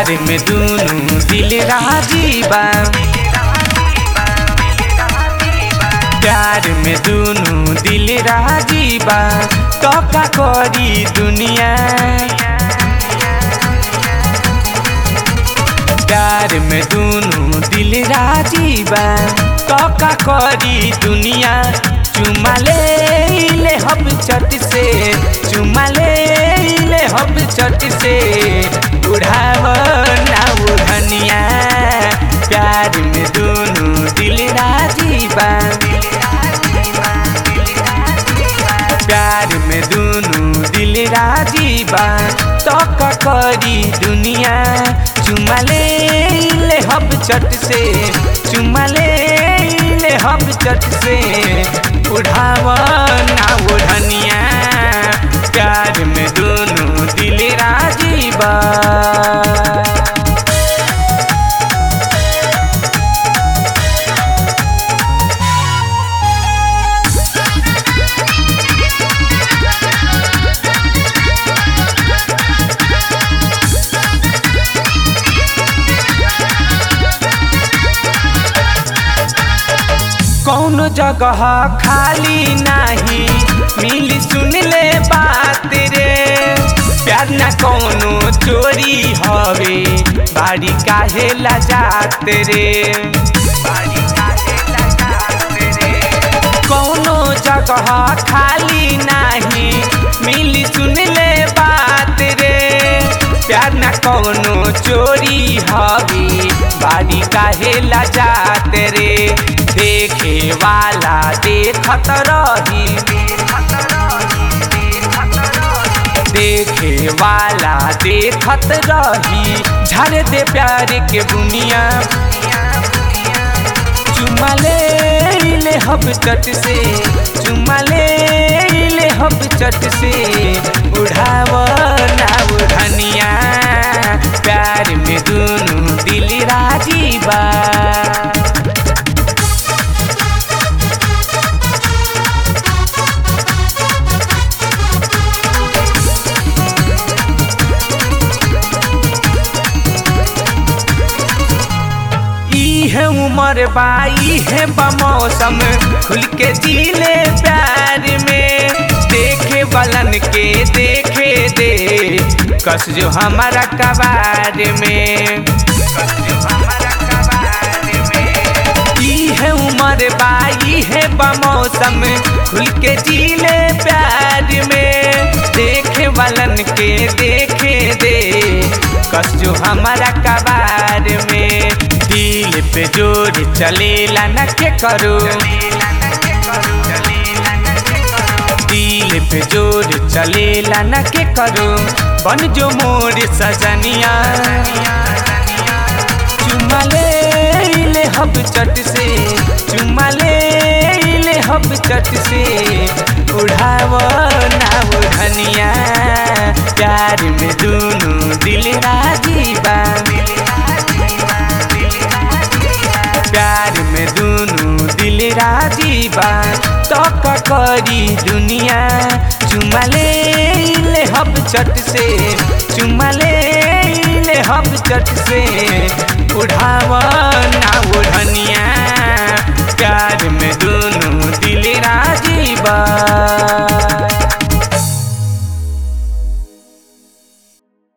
प्यार में दुनू दिल राजी बा प्यार में दुनू दिल राजी बा तो का करी दुनिया प्यार में दुनू दिल राजी बा तो का करी दुनिया चुमा ले ले हम चट से चुमा ले ले हम चट से उड़ाव ना उड़निया प्यार में दुनू दिल राजी बा प्यार में दुनू दिल राजी बा तो का करी दुनिया चुमा ले ले हम चट से चुमा ले ले हम चट से उड़ाव ना उड़निया प्यार में दुनू दिल राजी बा कौनो जगह खाली नाही मिली सुन ले बात रे प्यार ना कौनो चोरी हवे बाड़ी काहे ला जात रे कौनो जगह खाली नाही मिली सुन ले बात रे प्यार ना कौनो चोरी हवे बाड़ी काहे ला जात रे देखे वाला देखत रही देखे वाला देखत रही झर दे प्यार के बुनिया चुमा ले ले हब चट से चुमा ले ले हब चट से उड़ाव ना उड़निया प्यार में दुनू दिल राजी बा है उमर बाई है बमौसम खुल के जीले प्यार में देखे बलन के देखे दे कस जो हमारा कबार में ई है उमर बाई है बमौसम खुल के जीले प्यार में देखे बलन के देखे दे कस जो हमारा कबार में दिल पे जोर चलेला न के करो दिल पे जोर चलेला न के करो बन जो मोर सजनिया चुमा ले ले हब चट से चुमा ले ले हब चट से उड़ाव ना उड़निया प्यार में दोनों दिल राजी बा प्यार में दुनू दिल राजी बा तो का करी दुनिया चुमा ले ले हब चट से चुमा ले ले हब चट से उड़ाव ना उड़निया प्यार में दुनू दिल राजी बा